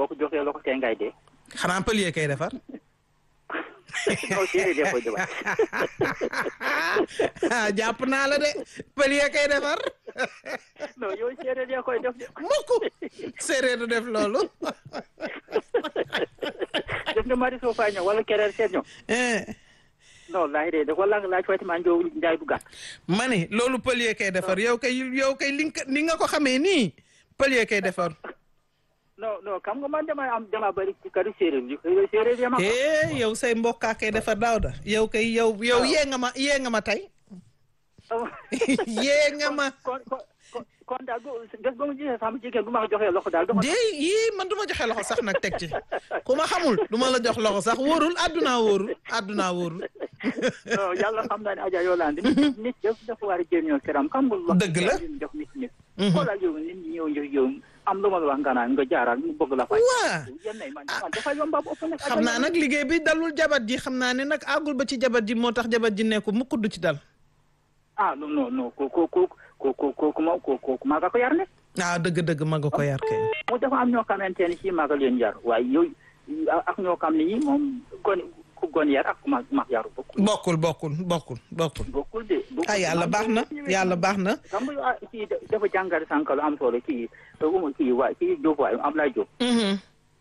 boo ko joxee loxo tey ngay dee. xanaa pëlier kay defar non séeréer dee koy defar. ah jàpp naa la de pëlier kay defar non yow séeréer dee koy def de. mukk séeréer du def loolu def nga mari soo fay ñëw wala kereer seet ñëw. Eh, non laaj de dafa laaj laaj fay maa njaw njaay du gàtt. ma ne loolu pëlier kay defar yow kay yow kay li nga ni nga ko xamee nii pëlier kay defar non non xam nga man damay am dama bëri ci kari séeréer yi séeréer yi ma. eh yow say mbokkaa kay defar daaw da yow kay yow yow yee nga ma yee nga ma tey yee nga ma kon kon kon kon daal bu bés ba mu gisee sama jigéen bu ma ko joxee loxo daal. de yii man du ma joxe loxo sax nag teg ci ku ma xamul du ma la jox loxo sax wóorul àddunaa wóorul àddunaa wóorul non yàlla xam naa ne Adja Yolande. nit nit yëpp dafa war a jëriñoo këram xam nga. Dëgg la. jox nit nit. xoolal yow nit ñi ñëw jox yow am lu ma la wax nga naan nga jaaraat mu bëgg la fay. waa yenn yi man man dafa yomba bu ëpp nag. xam naa nag liggéey bi dalul jabat ji xam naa ne nag àggul ba ci jabat ji moo tax jabat ji nekku mukk du ci dal ah non non non ko ko ko ko ko ko ko ma ko ko maa nga ko yar ne. ah dëgg-dëgg ma nga ko yar kay mu dafa am ñoo xamante ne si maa nga leen yar waaye yow ak ñoo xam ne ñi moom gon ku gon yar ak ku ma ma yaru bokkul. bokkul bokkul bokkul bokkul bokkul de. bokkul ah yàlla baax na yàlla baax na xam nga ah kii dafa jàngale sànq lu am solo kii umu kii waa kii Diop waay Ablaye Diop. Mhm.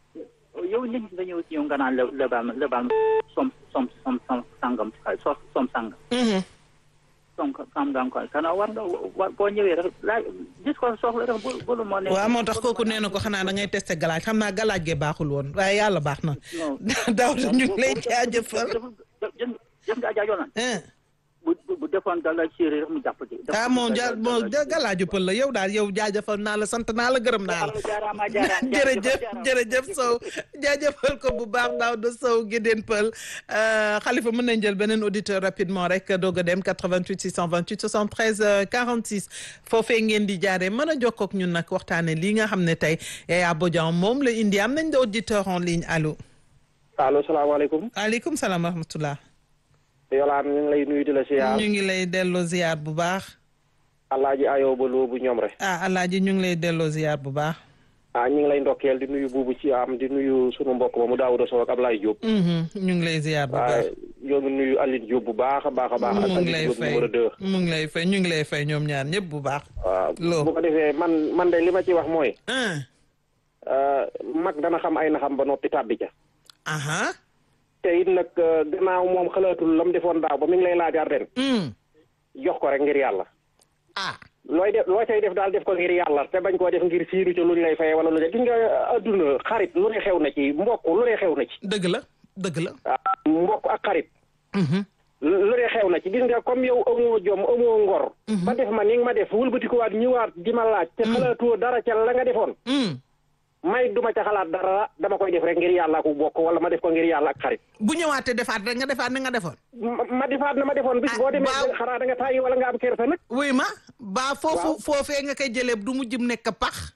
yow nit ñi nga ñëw si yow nga naan la la baal ma la baal ma som som som som sangam sos som sangam. Mhm. som sangam ko kana war nga wa boo ñëwee rek laaj gis ko soxla rek bu bu moo ne. waaw moo tax kooku nee na ko xanaa da ngay testé galaaj xam naa galaaj ge baaxul woon waaye yàlla baax na non daaw da ñu ngi lay jaajëfal jëm jëm nga Adja Yolande eh bu bu bu defoon gàllankoor séeréer rek mu jàpp ci. ah moom ja moom ja galaaju pël la yow daal yow jaajëfal naa la sant naa la gërëm naa la jaaraama jaaraama jërëjëf jërëjëf Sow jaajëfal ko bu baax daaw de Sow Gédéen Pël xalifa mën nañ jël beneen auditeur rapidement rek doog a dem 88 628 73 euh, 46 foofee ngeen di jaaree mën a jokkoo ak ñun nag waxtaane lii nga xam ne tey Yaya Bodian moom la indi am nañ de auditeur en ligne allo allo salaamaaleykum aleykum salaam wa rahmatullah yolaan ñu ngi lay nuyu di la siyaar ñu ngi lay delloo ziar bu baax alaaji ayoo ba loo bu ñoom rek ah alaaji ñu ngi lay delloo ziar bu baax ah ñu ngi lay ndokkeel di nuyu buubu ci am di nuyu sunu mbokk ma mu Daawuda Sow ak Ablaye Diop Mhm, ñu ngi lay ziar bu baax waaye ñoo ngi nuyu Aline Diop bu baax a baax a baax ak mu ngi lay Aline Diop fay numéro deux mu ngi lay fay ñu ngi lay fay ñoom ñaar ñëpp bu baax waaw Loo. bu ko defee man man de li ma ci wax mooy ah euh, mag dana xam ay naxam ba noppi tàbbi ca aha te it nag euh, gannaaw moom xalaatul la mu defoon daaw ba mi ngi lay laajaar ren mm. jox ko rek ngir yàlla ah looy def loo cay def daal def ko ngir yàlla te bañ koo def ngir siiru ca lu ñu lay fayee wala lu ne gis nga adduna xarit lu ne xew na ci mbokk lu ne xew na ci dëgg la dëgg la ah mbokk ak xarit Mhm. lu ne xew na ci gis nga comme yow amoo jom amoo ngor ba def ma ni nga ma def wëlbatikuwaat ñëwaat di ma laaj te xalaatoo dara ca la nga defoon Mm. may duma ca xalaat dara dama koy def rek ngir yàlla ku bokk wala ma def ko ngir yàlla ak xarit bu ñëwaatee defaat rek nga defaat ni nga defoon ma ma defaat na ma defoon bis Ah, boo demee waaw. xanaa da nga tàyyi wala nga am kersa nag wuy ma baa foofu Waaw. foofee nga koy jëlee du mujjum nekk pax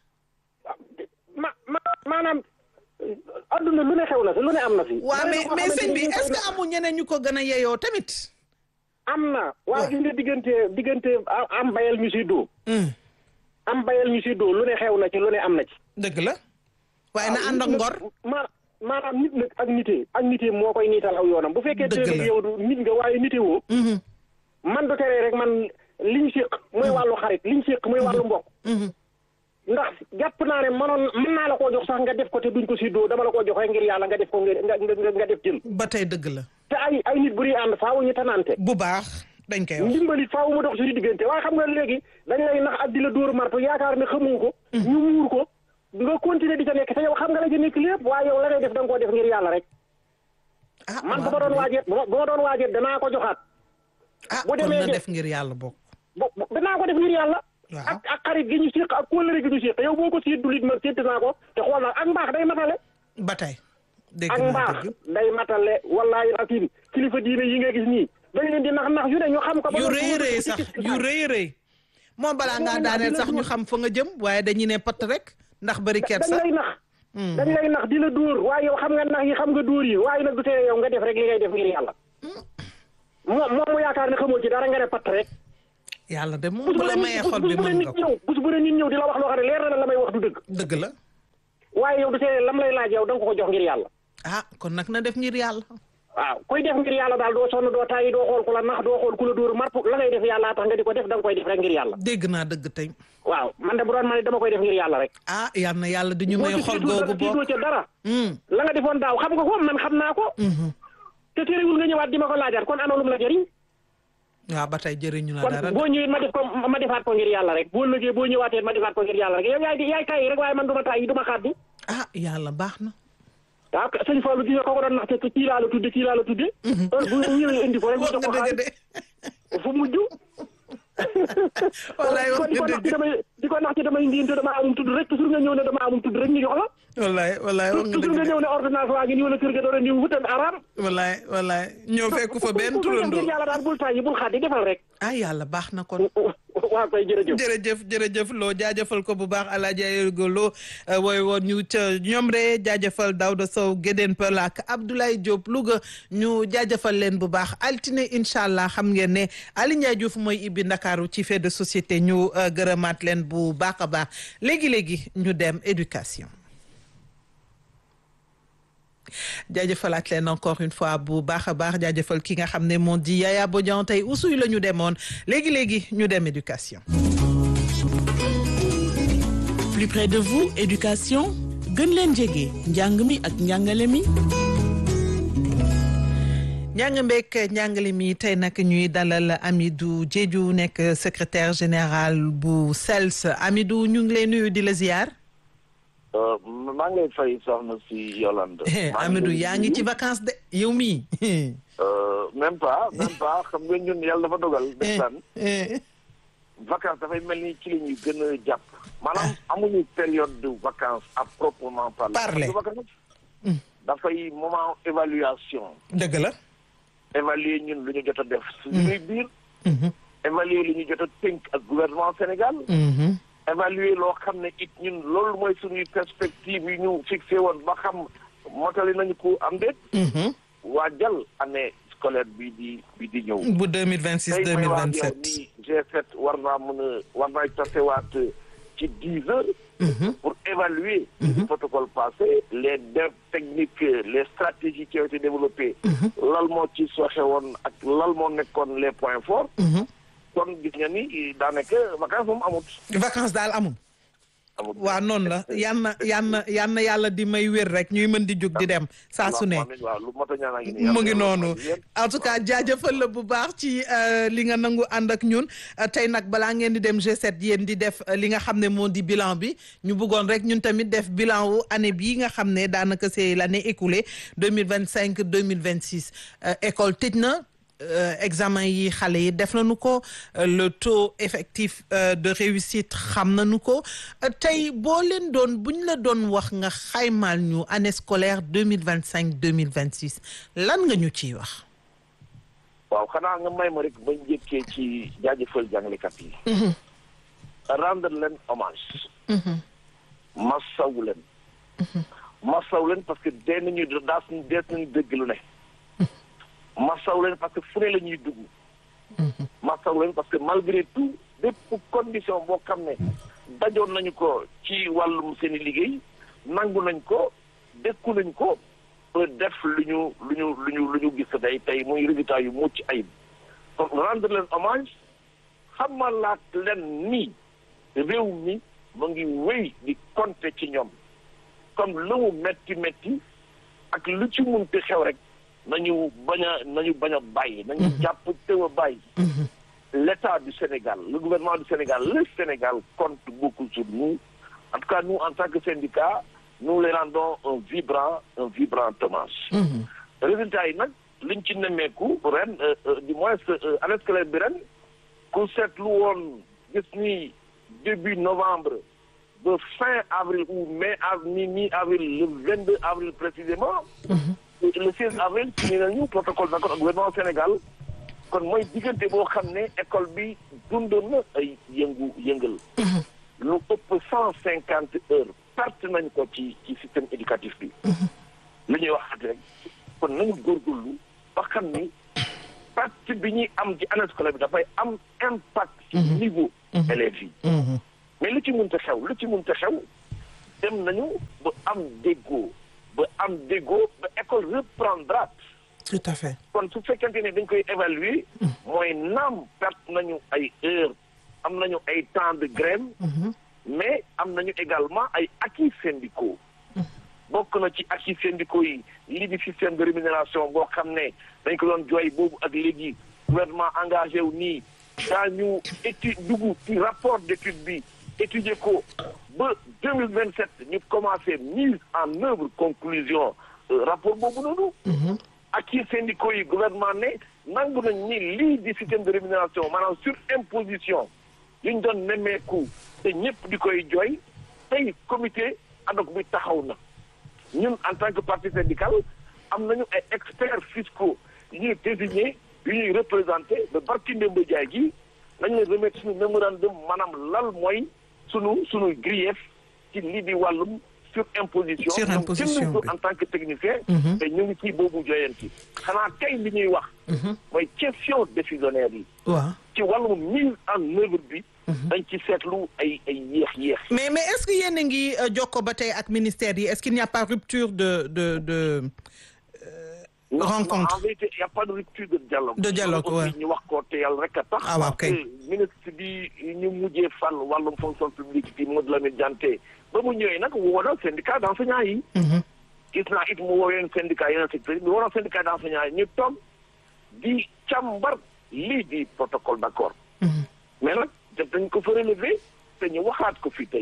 ma ma maanaam adduna lu ne xew na fi lu ne am na fi waa Bari mais na koo mais xamante sëñ ni bi ñu koy est-ce que def. amul ñeneen ñu ko gën a yeyoo tamit am na waaw gis nga diggante diggante a- am bayal ñu si doo Mm. am bayal ñu si doo lu ne xew na ci lu ne am na ci dëgg la waaye na ànd ak ngor ma maanaam nit nag ak nitee ak nitee moo koy niital aw yoonam bu fekkee Dëgg te la. yow du nit nga waaye nite woo Mhm. man du teree rek man liñ séq muy wàllu xarit liñ séq muy wàllu mbokk Mhm. ndax jàpp naa ne manoon mën naa la koo jox sax nga def ko te duñ ko séddoo dama la koo jox rek ngir yàlla nga def ko ngir nga nga nga def jël ba tey dëgg la te ay ay nit bu ñuy ànd faaw ñu tanante bu baax dañ koy wax ndimbalit faaw mu dox suñu diggante waaye xam nga léegi dañ lay nax ak di la dóor marto yaakaar ne xamuñ ko ñu muur ko nga continuer di ca nekk te yow xam nga la ca nekk lépp waaye yow la ngay def da nga koo def ngir yàlla rek ah man bu waaw ma doon de. waajeet bu ma bu ma doon waajeet danaa ko joxaat ah bu kon demee na de- def ngir yàlla bokk bo bo- danaa ko def ngir yàlla Waaw. ak ak xarit gi ñu séq ak kóllëre gi ñu séq yow boo ko séddu lit man sédd naa ko te xool naa ak mbaax day matale ba tey dégg ak naa mbaax dëgg day matale wallaahi akim kilifa diine yi nga gis nii dañ leen di nax nax yu ne ñu xam ko ba yu noppi rëy wëlbati rëy ci sax gis-gis yu daal. rëy rëy moom balaa ngaa Moom daaneel dina sax ñu duma- xam fa nga jëm waaye dañuy ne patt rek ndax bari dañ kersa lay nax dañ lay nax di la dóor waaye yow xam nga nax yi xam nga dóor yi waaye nag du tee yow nga def rek li ngay def ngir yàlla moom moom mu yaakaar ne xamoo ci dara nga ne patt rek yàlla de moom bus bu bu la ne mayee nit xol bus bi bu ne mën nit nga ko ñëw bus bu ne nit ñëw di la wax loo xam ne leer na la la may wax du dëgg dëgg la waaye yow du see lam lay laaj yow da nga ko ko jox ngir yàlla ah kon nag na def ngir yàlla waaw koy def ngir yàlla daal doo sonn doo tàyyi doo xool ku la nax doo xool ku la dóor marp la ngay def yàlla tax nga di ko def da nga koy def rek ngir yàlla dégg naa dëgg tey waaw man de bu doon ma ne dama koy def ngir yàlla rek ah yal na yàlla di ñu may boo ci xol tiitul googu dara bokk tiitoo ca dara Hmm, la nga defoon daaw xam nga ko man xam naa ko mhm. te terewul nga ñëwaat di ma ko laajaat kon ana lum la jëriñ waaw ba tey jëriñu na kon dara boo ñëwee ma def ko ma defaat ko ngir yàlla rek boo lëgee boo ñëwaatee ma defaat ko ngir yàlla rek yow yaay di yaay tàyyi rek waaye man du ma tàyyi du ma xaat ah yàlla baax na waaw sëñ Fallou gis nga ko ko doon naxte kii laa la tudde kii laa la tudde heure bu ñëwee indi ko rek ñu wax jox ko nga dëgg xaalis de fu mujj wallaay wax di ko nga nax ci dëgg damay di ko nax ci damay ndiinte dama amum tudd rek toujours nga ñëw ne dama amum tudd rek ñu jox la wallaay wallaay wax nga toujours nga dëgg ñëw ne ordonnance waa ngi nii wala kër ga doora ni wutal araam de wallaay wallaay ñoo fekku fa benn ku ko def turandoo ngir yàlla daal bul tàyyi bul xaat di defal rek ah yàlla baax na kon waa koy jërëjëf jërëjëf jërëjëf loo jaajëfal ko bu baax Alaaji Aygo Lo wooy woon ñu ca ñomre jaajëfal Daouda Sow Gédéen Pël ak Abdoulaye Diop Louga ñu jaajëfal leen bu baax altine incha allah xam ngeen ne Ali Ndiaye Diouf mooy ibbi Ndakaaru ci fait de société ñu euh, gërëmaat leen bu baax a baax léegi-léegi ñu dem éducation jaajëfalaat leen encore une fois bu baax a baax jaajëfal ki nga xam ne moo di Yaya Bodian tey usuy la ñu demoon léegi-léegi ñu dem éducation plus près de vous éducation gën leen jege njàng mi ak njàngale mi njàng mbeek njàngale mi tey nag ñuy dalal Amidou Diédhiou nekk secrétaire général bu SELS Amidou ñu ngi lay nuyu di la ziar maa ngi lay fay soxna si Yolande. maa Amidou lay yaa ngi ci nuyu. vacances de yow mii Euh, même pas même pas xam nga ñun yàlla dafa dogal. ndeysaan vacances dafay mel ni ci la ñuy gën a jàpp. maanaam amuñu période de vacances à proprement parler. Parler. Parce que vacances dafay moment évaluation. dëgg la évaluer ñun lu ñu jot a def. suñuy biir. évaluer lu ñu jot a tënk ak gouvernement Sénégal. évaluer loo xam ne it ñun loolu mooy suñuy perspective yi ñu fixé woon ba xam motali nañu ko am déet. waajal année scolaire bii di bii di ñëw. bu 2026 tey may wax yow 2027 ni G7 war naa mën a war naa tasewaat ci dix heures. pour évaluer. le protocole passé les dev techniques les stratégies qui ont été développées. lal moo ci soxe woon ak lal moo nekkoon les points forts. kon gis nga ni daanaka vacances moom amut. vacances daal amul amut waaw noonu la yan na yan na yan na yàlla di may wér rek ñuy mën di jóg di dem saa su ne waaw lu mot a ñaan a ngi nii. mu ngi noonu en tout cas jaajëfal la bu baax ci euh, li nga nangu ànd ak ñun Euh, tey nag balaa ngeen di dem G7 yéen di def euh, li nga xam ne moo di bilan bi ñu bëggoon rek ñun tamit def bilan wu année bii nga xam ne daanaka c'est l'année écoulée 2025 2026 Euh, école tëj na euh, examen yi xale yi def nañu ko euh, le taux effectif euh, de réussite xam nañu ko Euh, tey boo leen doon buñ la doon wax nga xaymaal ñu année scolaire 2025 2026 lan nga ñu ciy wax waaw xanaa nga may ma rek ba njëkkee ci jaajëfal jàngalekat yi. rendre leen hommage. masawu leen. masawu leen parce que dee nañu daas dees nañu dégg lu ne. masawu leen parce que fu ne la ñuy dugg. masawu leen parce que malgré tout bépp condition boo xam ne dajoon nañu ko ci wàllum seen i liggéey nangu nañ ko dékku nañ ko ba def lu ñu lu ñu lu ñu lu ñu gis tey tey muy résultat yu mucc ayib donc rendre leen hommage xamalaat leen ni réew mi mu ngi wéy di compter ci ñoom comme lu mu metti metti ak lu ci munti xew rek nañu bañ a nañu bañ a bàyyi nañu jàpp teew a bàyyi l'État du Sénégal le gouvernement du Sénégal le Sénégal compte beaucoup sur nous en tout cas nous en tant que syndicat nous les rendons un vibrant un vibrant hommage résultat yi nag liñ ci nemmeeku ren euh, euh, du moins euh, année scolaire bi ren ku seetlu woon gis ni début novembre ba fin avril ou mai av mi mi avril le 22 avril précisément le 16 avril signé nañu protocole d'accord ak gouvernement Sénégal kon mooy diggante boo xam ne école bi dundoon na ay yëngu yëngal lu ëpp cent cinquante heures perte nañ ko ci ci système éducatif bi li ñuy waxaat rek kon nañu góorgóorlu ba xam ni perte bi ñuy am ci année scolaire bi dafay am impact ci niveau élèves yi mais lu ci mënta xew lu ci mënta xew dem nañu ba am déggoo ba am déggoo ba école reprendra tout à fait kon su fekkente ne dañ koy évaluer mooy naam perte nañu ay heures am nañu ay temps de grève mais am nañu également ay acquis syndicaux bokk na ci acquis syndicaux yi lii di système de rémunération boo xam ne dañ ko doon jooy boobu ak léegi gouvernement engagé wu nii daañu étude dugg ci rapport d'étude bi étudier ko ba deux mille vingt sept ñu commencé mise en œuvre conclusion rapport boobu noonu acquis syndicaux yi gouvernement ne nangu nañ ni lii di système de rémunération maanaam sur imposition yi ñu doon nemmeeku te ñëpp di koy jooy tey comité ad hoc bi taxaw na ñun en tant que parti syndical am nañu ay experts fiscaux yu ñuy désigné yu ñuy représenté ba barki Ndemba Jaay gi nañ leen remettre suñu mémorandum maanaam lal mooy sunu sunu grief ci lii di wàllum sur imposition Sur imposition, ñoom jënd ko oui. en tant que technicien te ñu ngi ci boobu joyanti xanaa tey li ñuy wax mooy question décisionnaire yi waaw ci wàllum mise en œuvre bi dañ ci seetlu ay ay yéex yéex mais mais est-ce que yéen a ngi euh, jokkoo ba tey ak ministère yi est-ce qu'il n'y a pas rupture de de de Non, rencontre. en vérité il y a pas de rupture de dialogue De dialogue, Loolu aussi ouais. ñu wax ko te yàlla rek a tax Ah, waaw, parce kay. que ministre bi ñu mujjee fal wàllum fonction publique bi Modou Lamine Dianté ba mu ñëwee nag woo na syndicat d'enseignants yi gis naa it mu woo yeneen syndicat yeneen secteur yi mu woo na syndicat d'enseignants yi ñu toog di càmbar lii di protocole d'accord mais nag def dañ ko fa relever te ñu waxaat ko fii tey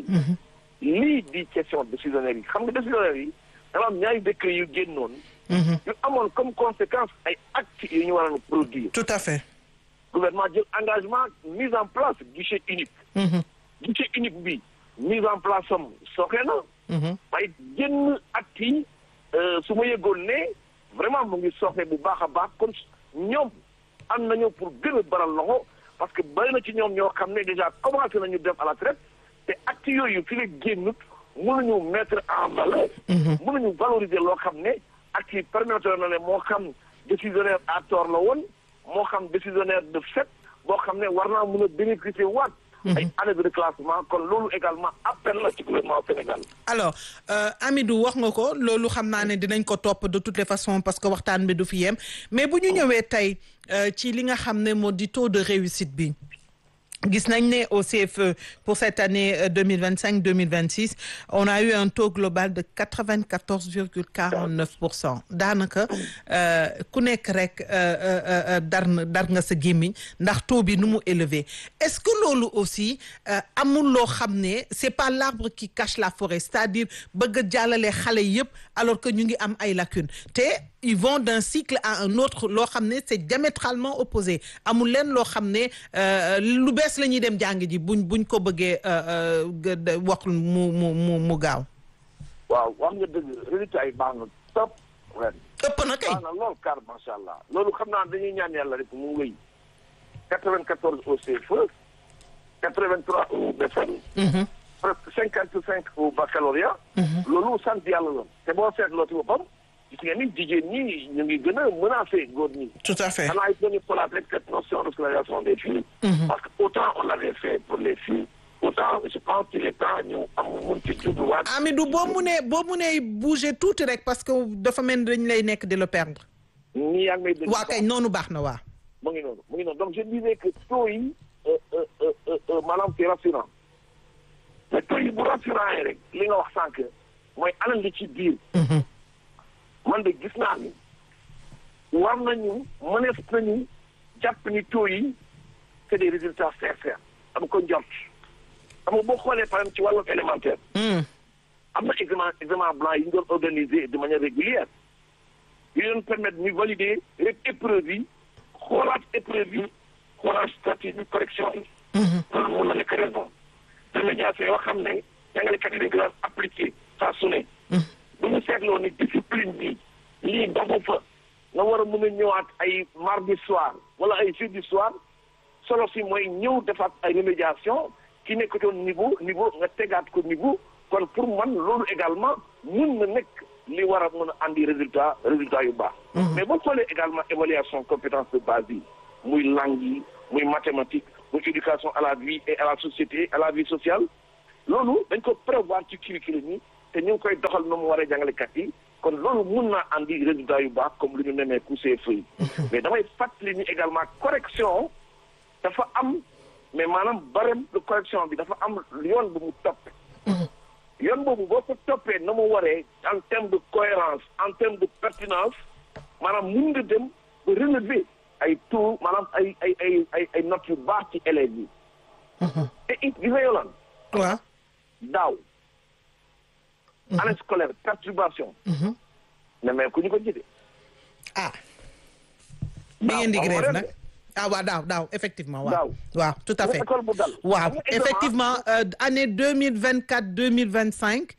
lii di question décisionnaire yi xam nga décisionnaire yi dafa am ñaari décret yu génnoon yu amoon comme conséquence ay actes yu ñu waroon a produire tout à fait gouvernement jël engagement mise en place guichet unique guichet unique bi mise en place am sooxe na waaye génn actes yi euh, su ma yëgoon ne vraiment mu ngi sooxe bu baax a baax kon ñoom am nañu pour gën a baral loxo parce que bari na ci ñoom ñoo xam ne déjà commencé nañu dem à la traite te actes yooyu fi la génnut mënuñu mettre en valeur mënuñu valoriser loo xam ne actes yi permettre na ne moo xam décisionnaire à tort la woon moo xam décisionnaire de fait boo xam ne war naa mën a bénéficier waat ay année de reclassement kon loolu également appel la ci gouvernement Sénégal alors euh, Amidou wax nga ko loolu xam naa ne dinañ ko topp de toutes les façons parce que waxtaan bi du fi yem mais bu ñu ñëwee tey euh, ci li nga xam ne moo di taux de réussite bi gis nañ ne au CFE pour cette année euh, 2025 2026 on a eu un taux global de 94 virgule 49 pour cent daanaka euh, ku nekk rek euh, euh, euh, dar na dar nga sa gémmiñ ndax taux bi nu mu élevé est-ce que loolu aussi euh, amul loo xam ne c'est pas l'arbre qui cache la forêt c'est-à-dire bëgg a jàllale xale yépp alors que ñu ngi am ay lacunes te ils vont d'un cycle à un autre loo xam ne c'est diamétralement opposé amul leen loo xam ne euh, lu bees la ñuy dem jàng ji buñ buñ ko bëggee euh, euh, gë- wax mu mu mu mu gaaw waaw wax nga dëgg résultat yi baax na top ren ëpp na kay baax na lool car macha allah loolu xam naa dañuy ñaan yàlla rek mu wéy 94 au CFE 83 au BFM presque 55 au baccalauréat loolu sant yàlla la te boo seetloo ci boppam gis nga ni jigéen ñi ñu ngi gën a menacé góor ñi tout à fait xanaa it nañu xoolaat rek cette notion de scolarisation des filles parce que autant on l'avait fait pour les filles autant je pense qu'il est temps ñu am mun ci judduwaat Amidou boo mu nee boo mu nee bouger tuuti rek parce que dafa mel ni dañ lay nekk di le perdre nii yaa ngi may dégg waa kay noonu baax na waa mu ngi noonu mu ngi noonu donc je disais que taux yi euh, euh, euh, euh, euh, maanaam c'est rassurant te taux yi bu rassurant yi rek li nga wax sànq mooy alal li ci biir man de gis naa ni war nañu mënees nañu jàpp ni taux yi c'est des résultats sincères dama ko njort xam nga boo xoolee par exemple ci wàllum élémentaire am na examen examen blanc yi ñu doon organiser de manière régulière yu doon permettre ñu valider rek épreuve yi xoolaat épreuve yi xoolaat statut bi correction yi loolu mun na nekk raison de médiation yoo xam ne jàngalekat yi dañ ko daan appliqué saa su ne bu ñu seetloo ni discipline bi lii doxu fa nga war a mën a ñëwaat ay mardi soir wala ay jeudi soir solo si mooy ñëw defaat ay remédiation ki nekkatoon niveau niveau nga tegaat ko niveau kon pour man loolu également mun na nekk li war a mën a andi résultat résultat yu baax mais boo xoolee également évaluation compétence de base yi muy langue yi muy mathématique muy éducation à la vie et à la société à la vie sociale loolu dañ ko prévoir ci curriculum yi te ñu ngi koy doxal nu mu waree jàngalekat yi kon loolu mun naa andi résultat yu baax comme lu ñu nemee coussé feuille mais damay fàttali ni également correction dafa am mais maanaam barème de correction bi dafa am yoon bu mu topp yoon boobu boo ko toppee na mu waree en terme de cohérence en terme de pertinence maanaam mun nga dem ba relever ay taux maanaam ay ay ay ay ay notes yu baax ci élèves yi te it gis nga yolaan waaw daaw année scolaire perturbation ne mais ku ñu ko jëlee ah bi ngeen di grève nag ah waaw daaw daaw effectivement waaw Daaw. waaw tout à fait école bu dal waaw Xam nga examen- effectivement euh, année deux mille vingt quatre deux mille vingt cinq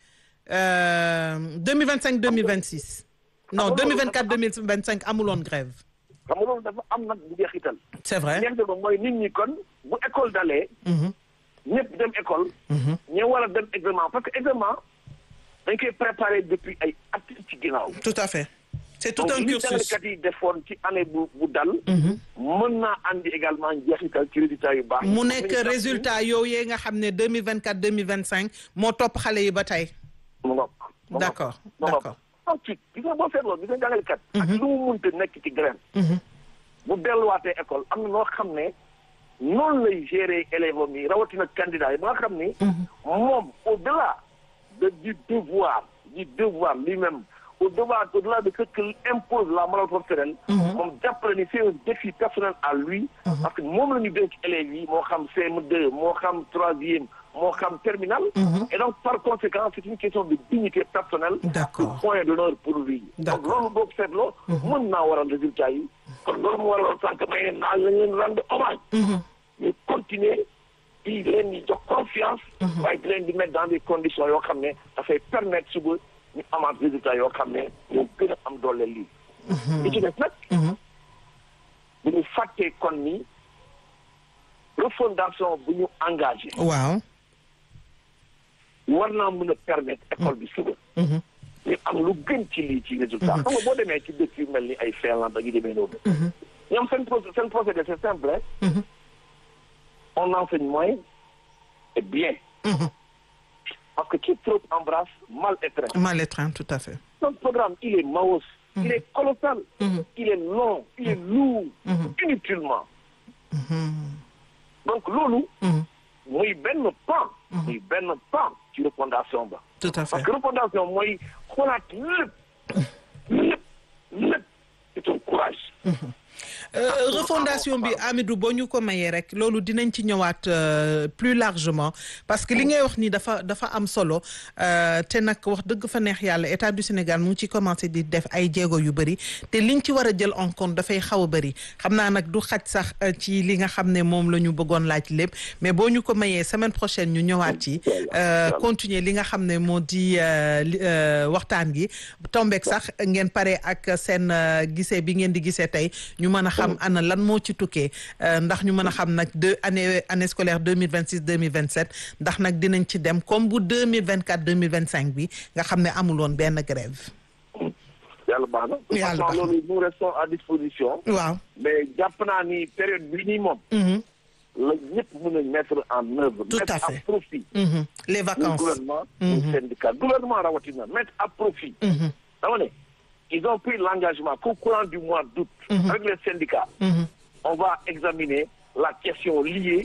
deux mille vingt cinq deux mille vingt six non nga deux mille loolu vingt quatre deux mille vingt cinq amuloon grève xam nga loolu dafa am nag bu jeexital c'est vrai ñeente ba mooy nit ñi kon bu école dalee ñëpp dem école ñu war a dem examen parce que examen dañ koy préparer depuis ay at ci ginnaaw tout à fait c'est tout donc un li cursus jàngalekat yi defoon ci année bu bu dal mën naa andi également njeexital ci résultat yu baax yi. mu nekk résultat yooyu nga xam ne deux mille vingt quatre deux mille vingt cinq moo topp xale yi ba tey mu ngoog mu ngoog. d'accord mu ngoog. d'accord ensuite gis nga boo seetloo gis nga jàngalekat ak lu mu munte nekk ci grève bu delluwaatee école am na noo xam ne noonu lay gérer élèves am yi rawatina candidat yi ba nga xam ni moom au delà de du devoir du devoir lui-même au delà au delà de ce que impose la morale professionnelle moom jàppale ni c'est un défi personnel à lui parce que moom la ñu dénk élèves yi moo xam CM2 moo xam troisième moo xam terminal et donc par conséquent c'est une question de dignité personnelle D'accord. de point d'honneur pour lui donc D'accord. loolu boo ko seetloo mën naa waral résultat yi kon loolu mu waral sànq may ne naa lañ leen rendre hommage ñu continuer di leen di jox confiance waaye di leen di mettre dans des conditions yoo xam ne dafay permettre suba ñu amaat résultat yoo xam ne ñoo gën a am doole lii li ci des nag bu ñu fàttee kon ni refondation bu ñu engagé waaw war naa mën a permettre école bi suba ñu am lu gën ci lii ci résultat xam nga boo demee ci dëkk yu mel ni ay Finlande ak yu demee noonu ñoom seen pro seen procédé c'est simple hein. on enseigne moins et bien parce que qui trop embrasse mal étreint mal étreint tout à fait notre programme il est maos il est colossal il est long il est lourd inutilement donc loolu muy benn pan muy benn pan ci refondation ba tout à fait parce que refondation mooy xoolaat lépp lépp lépp c'est un courage Euh, refondation bi Amidou boo ñu ko mayee rek loolu dinañ ci ñëwaat euh, plus largement parce que li ngay wax ni dafa dafa am solo euh, te nag wax dëgg fa neex yàlla état du Sénégal mu ngi ci commencé di def ay jéego yu bëri te liñ ci war a jël en compte dafay xaw a bëri xam naa nag du xaj sax euh, ci li nga xam ne moom la ñu bëggoon laaj lépp mais boo ñu ko mayee semaine prochaine ñu ñëwaat ci euh, continuer li nga xam ne moo di euh, li- euh, waxtaan gi tombeek sax ngeen pare ak seen euh, gisee bi ngeen di gisee tey ñu mën a xam ana lan moo ci tukkee euh, ndax ñu mën a xam nag deux année année scolaire deux mille vingt six deux mille vingt sept ndax nag dinañ ci dem comme bu deux mille vingt quatre deux mille vingt cinq bi nga xam ne amul woon benn grève. yàlla baax na Yàlla baax na. loolu nous restons à disposition waaw. mais jàpp naa ni période bi nii moom Mhm, la ñëpp mën a mettre en œuvre Tout mettre à fait. profit mhm. les le vacances. gouvernement le syndicat gouvernement rawatina mettre à profit Mhm, dama ne ils ont pris l'engagement qu'au courant du mois d'août avec les syndicats mhm. on va examiner la question liée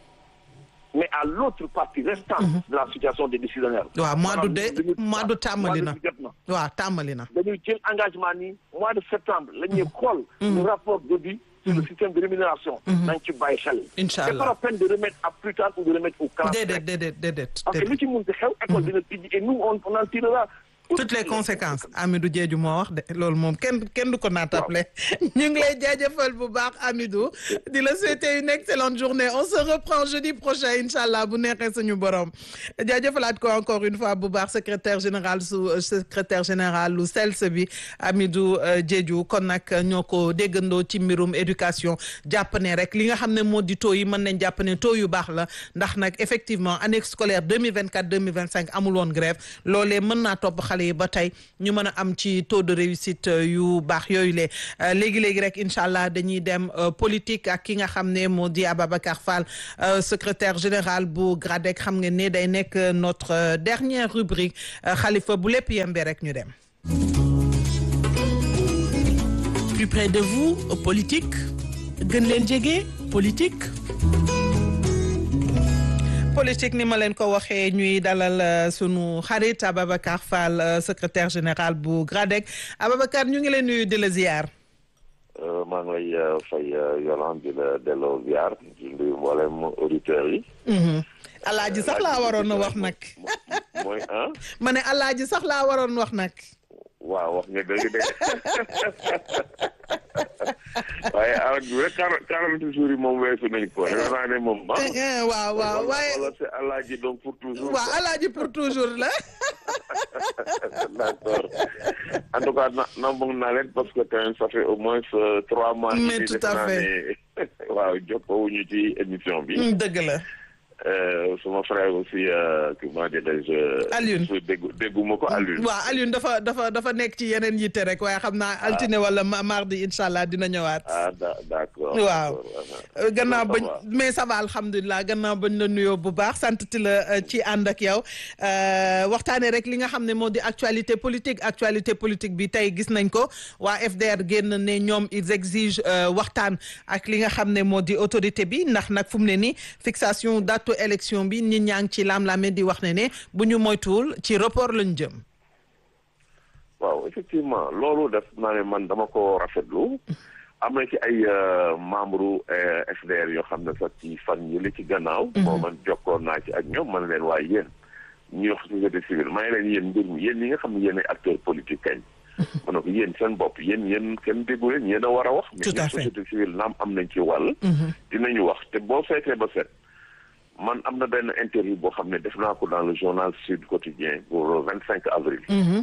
mais à l'autre partie restante de la situation des décisionnaires waaw mois d'août de Maanaam mois d'août tàmbali na mois d'août jot na waaw tàmbali na. dañuy jël engagement ni mois de septembre la ñuy xool le rapport d'audit sur le système de rémunération nañ ci bàyyi xel Incha c'est pas la peine de remettre à plus tard ou de remettre au calendrier déedéet déedéet déedéet. parce que déedéet. li ci munti xew école dina tijji et nous on on en tirera toutes les conséquences Amidou Diédhiou moo wax de loolu moom kenn kenn du ko naatable ñu ngi lay jaajëfal bu baax Amidou di la souhaiter une excellente journée on se reprend jeudi prochain incha allah bu neexee suñu borom jaajëfalaat ko encore une fois bu baax secrétaire général su secrétaire général lu SELS bi Amidou euh, Diédhiou kon nag ñoo ko déggandoo ci mbirum éducation jàpp ne rek li nga xam ne moo di taux yi mën nañ jàpp ne taux yu baax la ndax nag effectivement année scolaire 2024 2025 amul woon grève loolee mën naa topp xale xale yi ba tey ñu mën a am ci taux de réussite yu baax yooyu le léegi léegi rek incha allah dañuy dem politique ak ki nga xam ne moo di Ababacar Fall secrétaire général bu GRADEC xam nga ne day nekk notre dernière rubrique xalifa bu lépp yembe rek ñu dem. plus près de vous politique gën leen jege politique. politique ni ma leen ko waxee ñuy dalal sunu xarit Ababacar Fall secrétaire général bu GRADEC Ababacar ñu ngi leen nuyu di la ziar. maa ngi lay fay Yolande di la delloo ziar di nuyu mboolem auditeurs yi. alaaji sax laa waroon a wax nag. mooy ah. ma ne alaaji sax laa waroon wax nag. waaw wax nga dëgg de waaye awa bi rek quarante jours yi moom weesu nañ ko defe naa ne moom ah. waaw waaw waaye wala c'est alaaji donc pour toujours. waaw alaaji pour toujours la. d'accord en tout cas na namboog naa leen parce que quand même ça fait au moins trois mois. mais tout à fait waaw jokkoowuñu ci émission bi. dëgg la. sama frère aussi comment dirais-je. Alioune déggu dégguma ko Alioune. waaw Alioune dafa dafa dafa nekk ci yeneen yitte rek waaye xam naa altine wala mardi incha allah dina ñëwaat. ah d'accord. waaw gannaaw bañ mais ça va alhamdulilah gannaaw bañ la nuyoo bu baax sant ti la ci ànd ak yow waxtaanee rek li nga xam ne moo di actualité politique actualité politique bi tey gis nañ ko waa FDR génn ne ñoom ils exigent waxtaan ak li nga xam ne moo di autorité bi ndax nag fu mu ne nii fixation date élection bi nit ñaa ngi ci lam-lame di wax ne ne bu ñu moytuwul ci report lañ jëm. waaw effectivement loolu def naa ne man dama ko rafetlu. am na ci ay membre FDR yoo xam ne sax ci fan yi li ci gannaaw. moo man jokkoon naa ci ak ñoom man leen waaye yéen ñuy wax société civile may leen yéen mbir mi yéen ñi nga xam ne yéen ay acteur politique kañ. ma ne ko yéen seen bopp yéen yéen kenn déggu leen yéen a war a wax. tout à fait mais société civile naam am nañ ci wàll. dinañu wax te boo fekkee ba set. man am na benn interview boo xam ne def naa ko dans le journal Sud Quotidien pour le vingt cinq avril.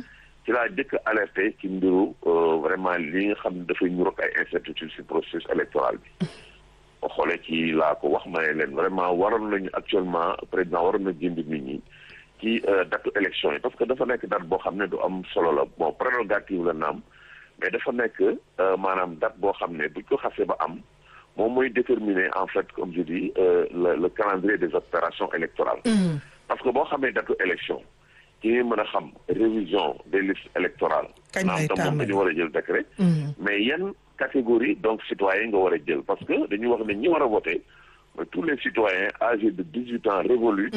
ci laa jëkk alerté ci mbiru vraiment li nga xam ne dafay ñurok ay incertitude ci processus électoral bi. boo xoolee ci laa ko wax ma ne leen vraiment waroon nañu actuellement président waroon na jënd nit ñi ci datu élection yi parce que dafa nekk date boo xam ne du am solo la bon prérogative la naam mais dafa nekk maanaam date boo xam ne buñ ko xasee ba am. moom mooy déterminer en fait comme je dis le le calendrier des opérations électorales. parce que boo xamee datu élection ci ngay mën a xam révision des listes électorales. kañ lay tam moom dañu war a jël décret. mais yan catégorie donc citoyen nga war a jël parce que dañuy wax ne ñi war a voter mooy tous les citoyens âgés de dix huit ans révolus.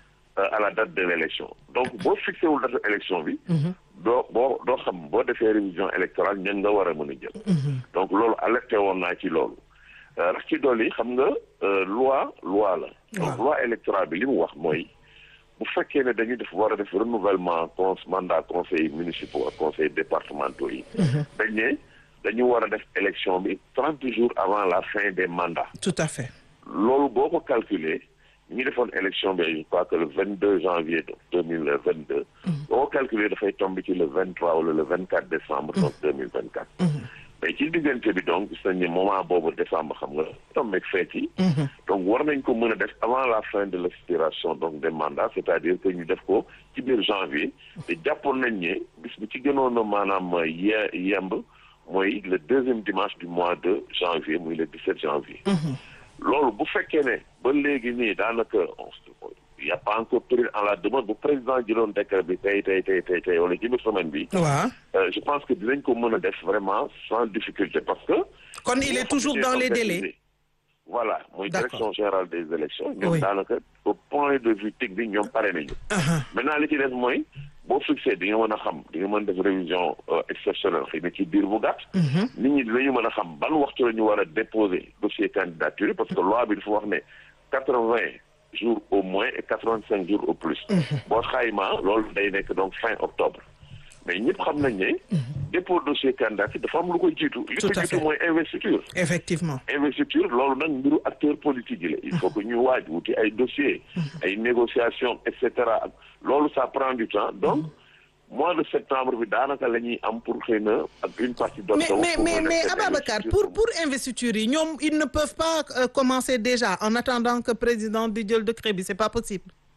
à la date de l' élection donc boo fixé wul date élection bi. doo boo doo xam boo defee révision électorale ñan nga war a mën a jël. donc loolu alerté woon naa ci loolu. rax ci dolli xam nga loi loi la. donc loi électorale bi li mu wax mooy bu fekkee ne dañu def war a def renouvellement con mandat conseil municipaux ak conseil départementaux yi. dañ ne dañu war a def élection bi trente jours avant la fin des mandats. tout à fait. loolu boo ko calculer ñu defoon élection bi je crois que le vingt deux janvier deux mille vingt deux. boo ko calculer dafay tomber ci le vingt trois wala le vingt quatre décembre. donc deux mille vingt quatre. mais ci diggante bi donc gis nañ ne moment boobu décembre xam nga tombeeg feet yi donc war nañ ko mën a def avant la fin de l'expiration donc des mandats c'est-à-dire que ñu def ko ci biir janvier te jàppoon nañ ne bis bi ci gënoon a maanaam ye yemb mooy le deuxième dimanche du mois de janvier muy le 17 janvier loolu bu fekkee ne ba léegi nii daanaka il y a pas encore pris en la demande bu président jëloon décret bi tey tey tey tey tey wala ci biir semaine bi. waaw. je pense que dinañ ko mën a def vraiment sans difficulté parce que. kon il est toujours dans les délais. voilà mooy direction générale des élections. Oui. ñoom daanaka au point de vue technique ñoom pare nañu. maintenant li ci des mooy boo fixé di nga mën a xam di nga mën def révision exceptionnelle xëy na ci biir bu gàtt. nit ñi dinañu mën a xam ban waxtu la ñu war a déposer dossier candidature parce que loi bi dafa wax ne quatre-vingts jours au moins et quatre-vingt-cinq jours au plus. boo xaymaa loolu day nekk donc fin octobre. mais ñëpp xam nañ ne. dépôt dossier candidature dafa am lu ko jiitu. li Tout ko à jiitu fait. mooy investiture. effectivement. investiture loolu nag mbiru acteur politique yi la il faut que ñu waaj wuti ay dossiers ay négociations et cetera ak loolu ça prend du temps donc mois de septembre bi daanaka la ñuy am pour xëy na ak une partie mais d'octobre mais pour mais mën a mais def Ababacar investiture pour pour investiture yi ñoom ils ne peuvent pas euh, commencer déjà en attendant que président di jël décret bi c'est pas possible.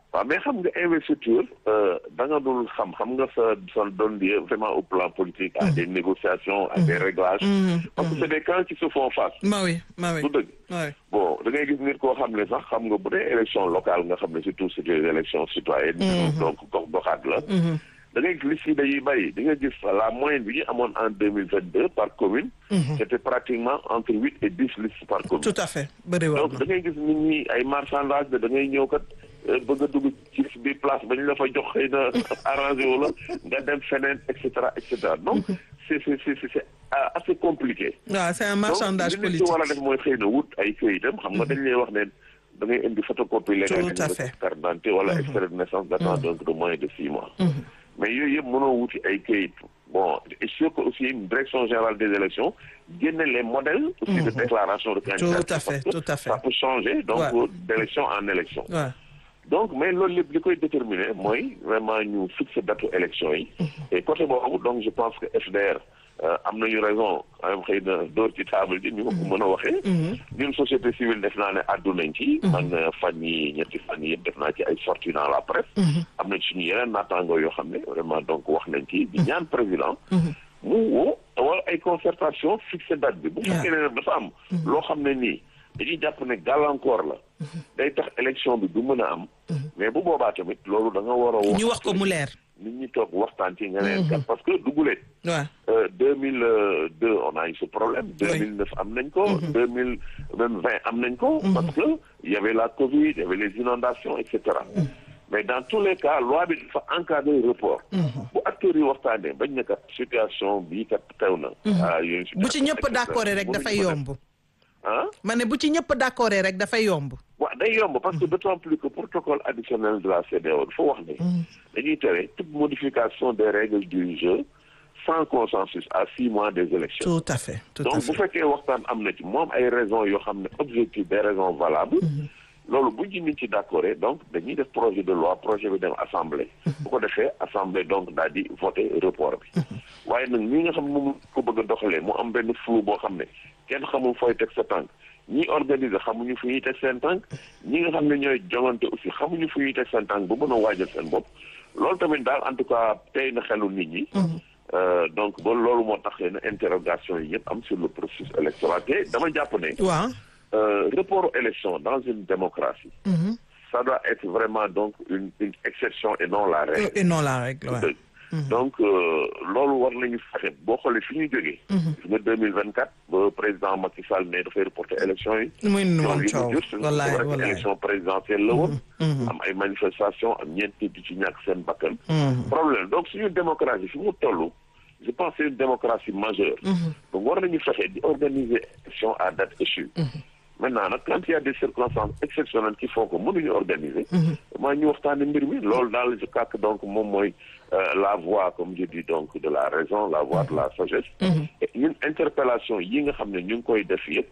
waaw mais xam nga investiture da nga dul xam xam nga sa sa doon lié vraiment au plan politique à des négociations à des réglages parce que c'est des camps qui se font face ma oui ma oui du dëgg oui bon da ngay gis nit koo xam ne sax xam nga bu dee élection locale nga xam ne surtout c'est des élections citoyennes donc gox goxaat la da ngay gis liste yi dañuy bëri di nga gis la moyenne bi ñu amoon en deux mille vingt deux par commune c'était pratiquement entre huit et dix listes par commune tout à fait bëri woon donc da ngay gis nit ñi ay marchandage de da ngay ñëw kat bëgg a dugg ci bi place ba ñu la fa jox xëy na arrangé wu la nga dem feneen et cetera et cetera donc c'est c'est c'est c'est assez compliqué waaw c'est un marchandage donc li nit politique ci war a def mooy xëy na wut ay këyitam xam nga dañ lay wax ne da ngay indi photocopie légale Tout à fait. carte d'identité wala extrait de naissance datant donc de moins de six mois mais yooyu yëpp mënoo wuti ay këyit bon et sûr que aussi une direction générale des élections génne les modèles aussi de déclaration de candidature Tout à fait, parce que tout à fait. ça peut changer donc Ouais. d'élection en élection waaw donc mais loolu lépp li koy déterminer mooy vraiment ñu fixer datu élection yi et côté boobu donc je pense que FDR euh, am nañu raison am xëy na dóor ci table ji ni ma ko mën a waxee ñun société civile def naa ne àddu nañ ci man euh, fan yi ñetti fan yi yëpp def naa ci ay sorties dans la presse am nañ suñu yeneen naataangoo yoo xam ne vraiment donc wax nañ ci di ñaan président mu woo wala ay concertation fixer date bi bu fekkee ne nag dafa am loo xam ne nii dañuy jàpp ne gàllankoor la day tax élection bi du mën a am mais bu boobaa tamit loolu da nga war a wax ñu wax ko mu leer nit ñi toog waxtaan ci nga neen kat parce que dugulee waaw deux mille deux on a eu ce problème deux mille neuf am nañ ko deux mille même vingt am nañ ko parce que il y avait la Covid il y avait les inondations et cetera mais dans tous les cas loi bi dafa encadrer report bu acteurs yi waxtaanee bañ ne kat situation bii kat teew na ah yéen bu ci ñëpp d'accord rek dafay yomb ah ma ne bu ci ñëpp d'accord rek dafay yomb waaw day yomb parce que d'autant plus que protocole additionnel de la CEDEAO dafa wax ne dañuy tere toute modification des règles du jeu sans consensus à six mois des élections tout à fait tout à donc bu fait fekkee waxtaan am na ci moom ay raisons yoo xam ne objectif des raisons valables loolu bu ñu nit ci d'accord donc dañuy def projet de loi projet bi dem assemblée bu ko defee assemblée donc daal di voter report bi waaye nag ñi nga xam ne moom ko bëgg a doxalee mu am benn flou boo xam ne kenn xamul fooy teg sa tànk ñi organiser xamuñu fu ñuy teg seen tànk ñi nga xam ne ñooy jongante aussi xamuñu fu ñuy teg seen tànk bu mën a waajal seen bopp loolu tamit daal en tout cas tey na xelu nit ñi Euh, donc ba loolu moo tax na interrogation yi yëpp am sur le processus électoral te dama jàpp ne waaw euh, report aux élections dans une démocratie ça doit être vraiment donc une une exception et non la règle et non la règle waaw dëgg donc euh, loolu war nañu fexe boo xoolee fi ñu jógee gis nga deux mille vingt quatre ba président Macky Sall ne dafay reporter élection yi muy nu coow moom li mu coow jur c'est wallaay vrai que wallaay élection présidentielle la woon am ay manifestation am ñeent nit di ci ñàkk seen bakkan problème donc suñu démocratie fi mu toll je pense que c'est une démocratie majeure donc war nañu fexe di organiser élection à date échue maintenant nag quand il y a des circonstances exceptionnelles qui font que mënuñu organiser maa ñu waxtaane mbir mi loolu daal je crois que donc moom mooy euh, la voie comme je dis donc de la raison la voie de la sagesse et ñun interpellation yi nga xam ne ñu ngi koy def yëpp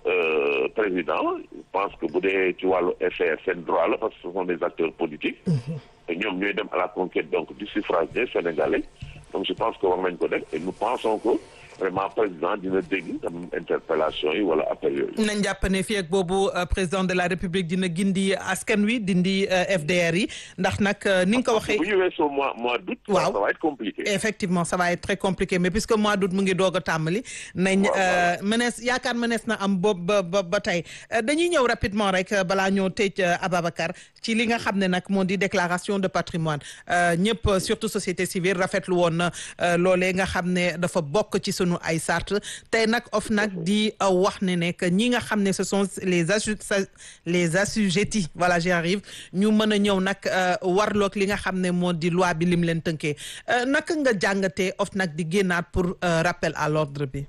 euh, président je pense que bu dee ci wàllu FR seen droit la parce que ce sont des acteurs politiques et ñoom ñooy dem à la conquête donc du suffrage des Sénégalais donc je pense que war nañ ko def et nous pensons que vraiment président dina dégg am interpellation yi wala appel yooyu nañ jàpp ne fii ak boobu euh, président de la république dina gindi askan wi dindi euh, FDR yi ndax nag euh, ni nga ko waxee bu ñu weesoo mois mois d'août Waaw. ça va être compliqué effectivement ça va être très compliqué mais puisque mois d'août mu ngi doog a tàmbali nañ Waaw, waaw. mënees yaakaar mënees na am boobu ba ba ba tey Euh, dañuy ñëw rapidement rek euh, balaa ñoo tëj euh, Ababacar ci li nga xam ne nag moo di déclaration de patrimoine Euh, ñëpp euh, surtout société civile rafetlu woon na euh, loolee nga xam ne dafa bokk ci sunu ay sart tey nag of nag di euh, wax ne ne que ñi nga xam ne ce sont les assu les assujettis voilà j'y arrive ñu mën a ñëw nag euh, warloog li nga xam ne moo di loi bi lim leen tënkee Euh, naka nga jàngatee of nag di génnaat pour euh, rappel à l'ordre bi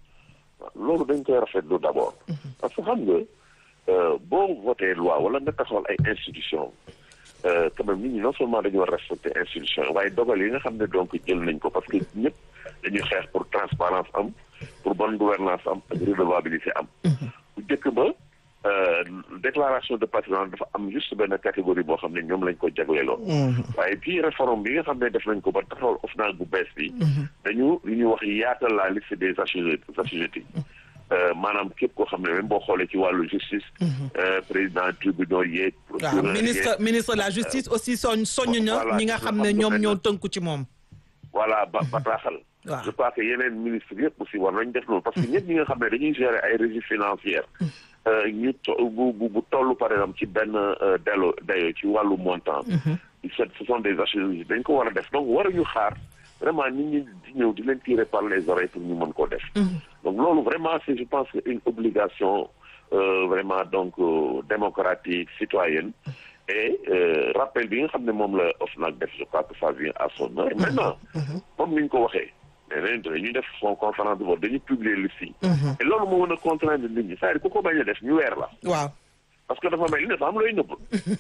loolu dañ koy rafetlu d'abord parce que xam nga euh, boo voté loi wala nga taxawal ay institution euh, quand même nit ñi non seulement dañu war respecter institution waaye dogal yi nga xam ne donc jël nañ ko parce que ñëpp dañuy xeex pour transparence am pour bonne gouvernance am ak redevabilité am bu njëkk ba euh, déclaration de patrimoine dafa am juste benn catégorie boo xam ne ñoom lañ ko jagleeloon waaye puis réforme bi nga xam ne def nañ ko ba taxawal OFNAC bu bees bi dañu lu ñuy wax yaatal la liste des assujettis assujettis maanaam képp koo xam ne même boo xoolee ci wàllu justice. président tribunal yeeg. waaw ministre ministre de la justice aussi soñ soññ na ñi nga xam ne ñoom ñoo tënku ci moom. voilà ba bataaxal. waaw je pense que yeneen ministre yëpp aussi war nañ def loolu parce que ñëpp ñi nga xam ne dañuy gérer ay régies financières. ñu to bu bu bu toll par exemple ci benn delo dayo ci wàllu montant. ce sont des assurances dañ ko war a def donc waruñu xaar vraiment nit ñi di ñëw di leen tirer par les oreilles pour ñu mën koo def. donc loolu vraiment c'est je pense que une obligation vraiment donc démocratique citoyenne. et rappel bi nga xam ne moom la OFNAC def je crois que ça vient à son heure. maintenant comme ni ñu ko waxee. nee dañuy def son conférence de vote dañuy publier liste yi. et loolu moo mën a contraindre nit ñi c'est-à-dire ku ko bañ a def ñu weer la. waaw. parce que dafa mel ni dafa am looy nëbb.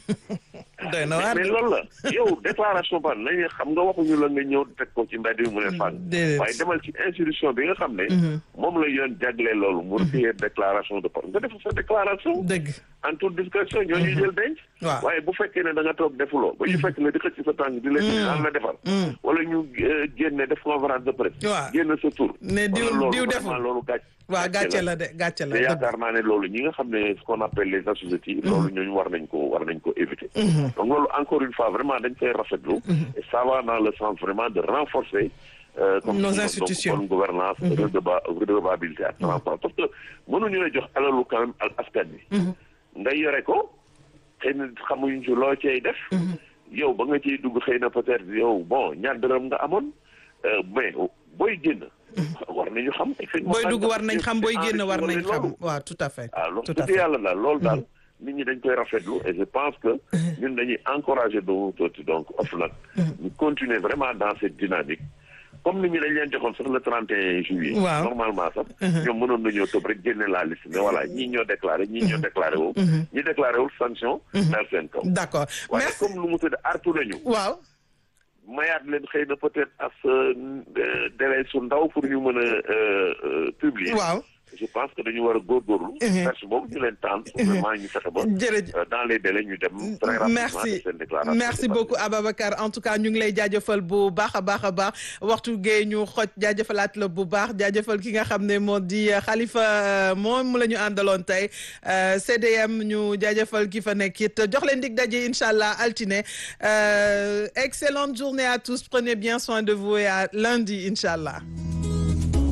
doy na waar mais loolu la yow déclaration ba nañu xam nga waxuñu la nga ñëw teg ko ci mbedd bi mu ne fànn. waaye demal ci institution bi nga xam ne. moom la yoon jagleel loolu. mu recueillir déclaration de nga def sa déclaration. dëgg. en toute discrétion ñoo ñuy jël denc. waaw waaye bu fekkee ne da nga toog defuloo. ba ñu fekk ne di xëcc sa tànk di leen. daan la defal. wala ñu génne def conférence de presse. waaw génn sa tur. ne diw diw deful loolu gàcc. waaw gàcce la de gàcce la te yaakaar naa ne loolu ñi nga xam ne ce qu'on appelle les assujettis. loolu ñooñu war nañ ko war nañ ko éviter. donc loolu encore une fois vraiment dañ koy rafetlu. et ça va dans le sens vraiment de renforcer. Euh, comme nos donc, institutions bonne gouvernance redeva redevabilité ak transparence parce que mënuñu la jox alalu quand même al askan bi nga yore ko xëy na xamuñ ci loo cay def yow ba nga ciy dugg xëy na peut-être yow bon ñaar dërëm nga amoon mais booy génn war nañu xam booy dugg war nañ xam booy génn war nañ xam waaw tout à fait waaw loolu tout à dëgg fait yàlla daal loolu daal nit ñi dañ koy rafetlu et je pense que ñun dañuy encourager doomu tooti donc OFNAC ñu continuer vraiment dans cette dynamique comme nit ñi dañ leen joxoon sax le 31 juillet Waaw. normalement sax ñoom mënoon nañoo tëb rek génne la liste mais voilà ñii ñoo déclaré ñii ñoo déclaré wu ñi déclaré wul sanction daal seen kaw d'accord waaye merci comme lu mu tudd artu nañu waaw mayaat leen xëy na peut-être as délai su ndaw pour ñu mën a euh, euh, publier waaw je pense que dañu war a góorgóorlu perche boobu ñu leen tànn vraiment ñu fexe ba jërëjëf euh, dans les délais ñu dem très rapidement merci def seen déclaration merci beaucoup Ababacar en tout cas ñu ngi lay jaajëfal bu baax a baax a baax waxtu gee ñu xoj jaajëfalaat la bu baax jaajëfal ki nga xam ne moo di Khalifa moom la ñu àndaloon tey euh, CDM ñu jaajëfal ki fa nekk it jox leen dig daje incha allah altine euh, excellente journée à tous prenez bien soin de vous et à lundi incha allah.